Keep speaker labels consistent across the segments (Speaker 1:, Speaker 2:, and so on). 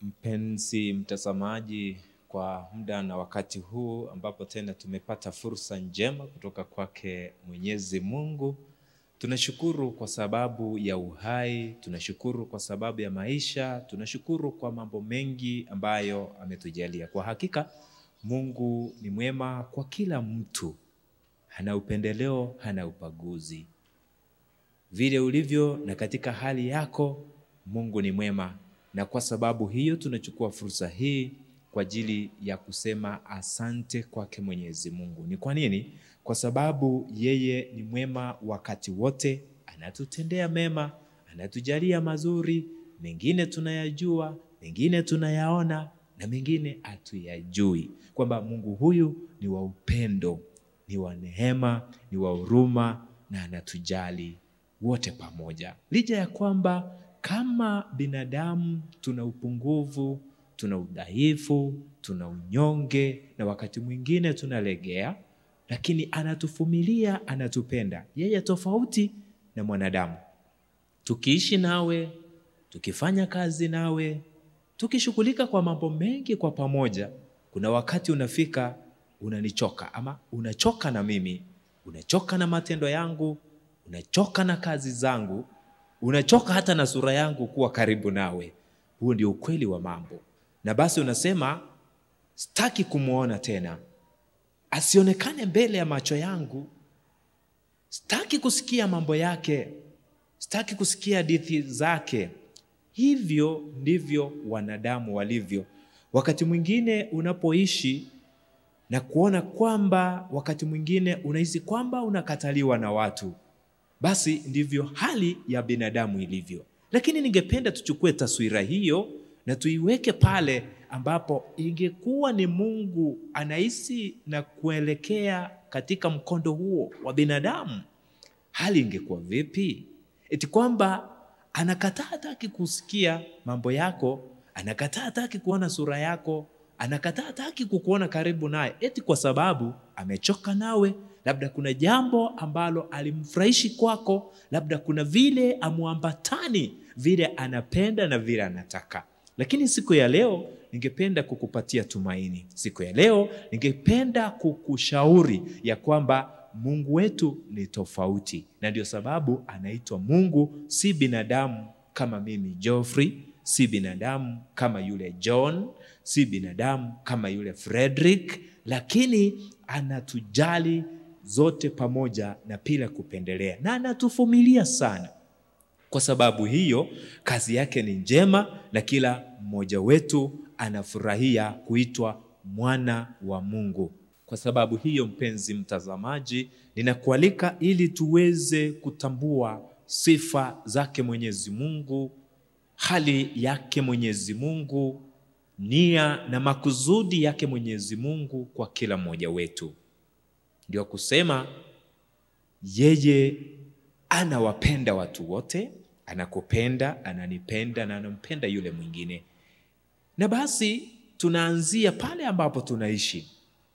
Speaker 1: Mpenzi mtazamaji, kwa muda na wakati huu ambapo tena tumepata fursa njema kutoka kwake Mwenyezi Mungu, tunashukuru kwa sababu ya uhai, tunashukuru kwa sababu ya maisha, tunashukuru kwa mambo mengi ambayo ametujalia. Kwa hakika Mungu ni mwema kwa kila mtu, hana upendeleo, hana ubaguzi. Vile ulivyo na katika hali yako, Mungu ni mwema na kwa sababu hiyo tunachukua fursa hii kwa ajili ya kusema asante kwake Mwenyezi Mungu. Ni kwa nini? Kwa sababu yeye ni mwema wakati wote, anatutendea mema, anatujalia mazuri, mengine tunayajua, mengine tunayaona na mengine hatuyajui, kwamba Mungu huyu ni wa upendo, ni wa neema, ni wa huruma na anatujali wote pamoja, licha ya kwamba kama binadamu tuna upungufu, tuna udhaifu, tuna unyonge na wakati mwingine tunalegea, lakini anatuvumilia, anatupenda. Yeye tofauti na mwanadamu. Tukiishi nawe, tukifanya kazi nawe, tukishughulika kwa mambo mengi kwa pamoja, kuna wakati unafika unanichoka, ama unachoka na mimi, unachoka na matendo yangu, unachoka na kazi zangu unachoka hata na sura yangu kuwa karibu nawe. Huo ndio ukweli wa mambo, na basi unasema sitaki kumwona tena, asionekane mbele ya macho yangu, sitaki kusikia mambo yake, sitaki kusikia hadithi zake. Hivyo ndivyo wanadamu walivyo. Wakati mwingine unapoishi na kuona kwamba, wakati mwingine unahisi kwamba unakataliwa na watu basi ndivyo hali ya binadamu ilivyo. Lakini ningependa tuchukue taswira hiyo na tuiweke pale ambapo ingekuwa ni Mungu anahisi na kuelekea katika mkondo huo wa binadamu, hali ingekuwa vipi? Eti kwamba anakataa hataki kusikia mambo yako, anakataa hataki kuona sura yako, anakataa hataki kukuona karibu naye, eti kwa sababu amechoka nawe labda kuna jambo ambalo alimfurahishi kwako, labda kuna vile amuambatani vile anapenda na vile anataka. Lakini siku ya leo ningependa kukupatia tumaini. Siku ya leo ningependa kukushauri ya kwamba Mungu wetu ni tofauti, na ndio sababu anaitwa Mungu, si binadamu kama mimi Geoffrey, si binadamu kama yule John, si binadamu kama yule Frederick, lakini anatujali zote pamoja na bila kupendelea, na anatuvumilia sana. Kwa sababu hiyo, kazi yake ni njema, na kila mmoja wetu anafurahia kuitwa mwana wa Mungu. Kwa sababu hiyo, mpenzi mtazamaji, ninakualika ili tuweze kutambua sifa zake Mwenyezi Mungu, hali yake Mwenyezi Mungu, nia na makusudi yake Mwenyezi Mungu kwa kila mmoja wetu. Ndio kusema yeye anawapenda watu wote, anakupenda, ananipenda na anampenda yule mwingine. Na basi tunaanzia pale ambapo tunaishi.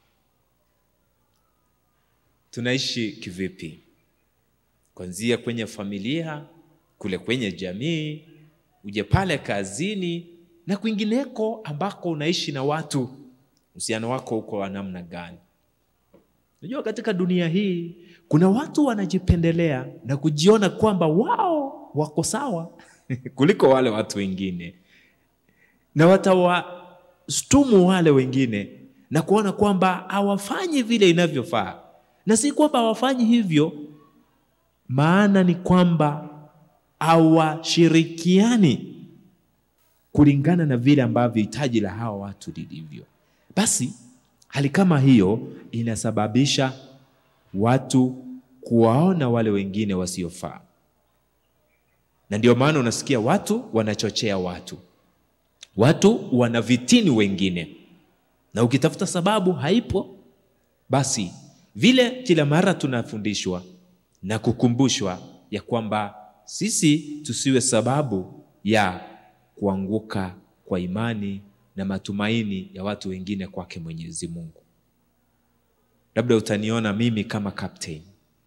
Speaker 1: Tunaishi kivipi? Kuanzia kwenye familia, kule kwenye jamii, uje pale kazini na kwingineko ambako unaishi na watu, uhusiano wako uko wa namna gani? Unajua, katika dunia hii kuna watu wanajipendelea na kujiona kwamba wao wako sawa kuliko wale watu wengine, na watawashtumu wale wengine na kuona kwamba hawafanyi vile inavyofaa, na si kwamba hawafanyi hivyo, maana ni kwamba hawashirikiani kulingana na vile ambavyo hitaji la hawa watu lilivyo. Basi hali kama hiyo inasababisha watu kuwaona wale wengine wasiofaa, na ndio maana unasikia watu wanachochea watu, watu wanavitini wengine, na ukitafuta sababu haipo. Basi vile kila mara tunafundishwa na kukumbushwa ya kwamba sisi tusiwe sababu ya kuanguka kwa imani na matumaini ya watu wengine kwake Mwenyezi Mungu. Labda utaniona mimi kama captain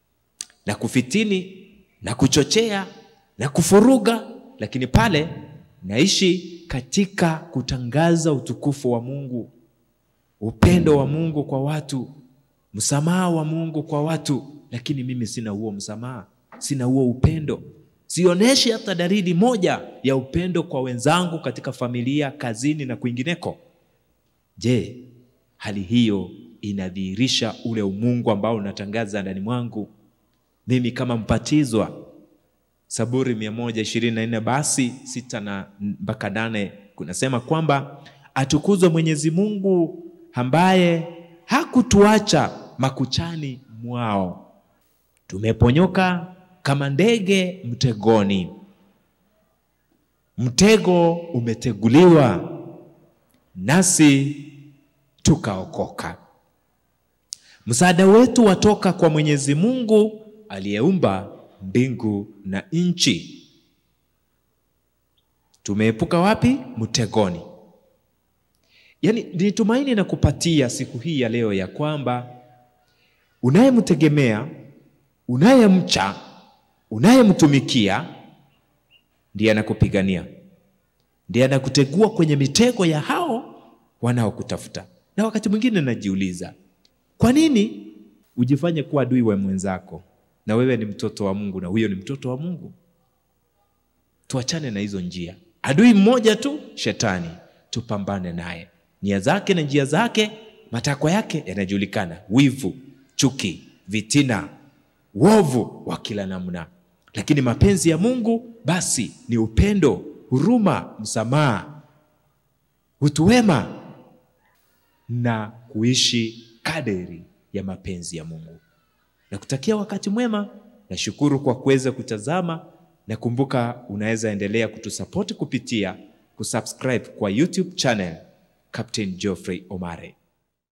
Speaker 1: na kufitini na kuchochea na kufuruga, lakini pale naishi katika kutangaza utukufu wa Mungu, upendo wa Mungu kwa watu, msamaha wa Mungu kwa watu, lakini mimi sina huo msamaha, sina huo upendo, sionyeshi hata dalili moja ya upendo kwa wenzangu katika familia, kazini na kwingineko. Je, hali hiyo inadhihirisha ule umungu ambao unatangaza ndani mwangu mimi kama mpatizwa? Zaburi mia moja ishirini na nne basi sita na mpaka nane kunasema kwamba atukuzwe Mwenyezi Mungu ambaye hakutuacha makuchani mwao, tumeponyoka kama ndege mtegoni, mtego umeteguliwa nasi tukaokoka. Msaada wetu watoka kwa Mwenyezi Mungu aliyeumba mbingu na nchi. Tumeepuka wapi? Mtegoni. Yaani, ni tumaini na kupatia siku hii ya leo ya kwamba unayemtegemea, unayemcha, unayemtumikia ndiye anakupigania, ndiye anakutegua kwenye mitego ya hao wanaokutafuta. Na wakati mwingine najiuliza, kwa nini ujifanye kuwa adui wa mwenzako na wewe ni mtoto wa Mungu na huyo ni mtoto wa Mungu? Tuachane na hizo njia. Adui mmoja tu, Shetani, tupambane naye. Nia zake na njia zake, matakwa yake yanajulikana: wivu, chuki, vitina, uovu wa kila namna. Lakini mapenzi ya Mungu basi ni upendo, huruma, msamaha, utu wema na kuishi kadiri ya mapenzi ya Mungu. Nakutakia wakati mwema. Nashukuru kwa kuweza kutazama, na kumbuka, unaweza endelea kutusapoti kupitia kusubscribe kwa YouTube channel Captain Geoffrey Omare.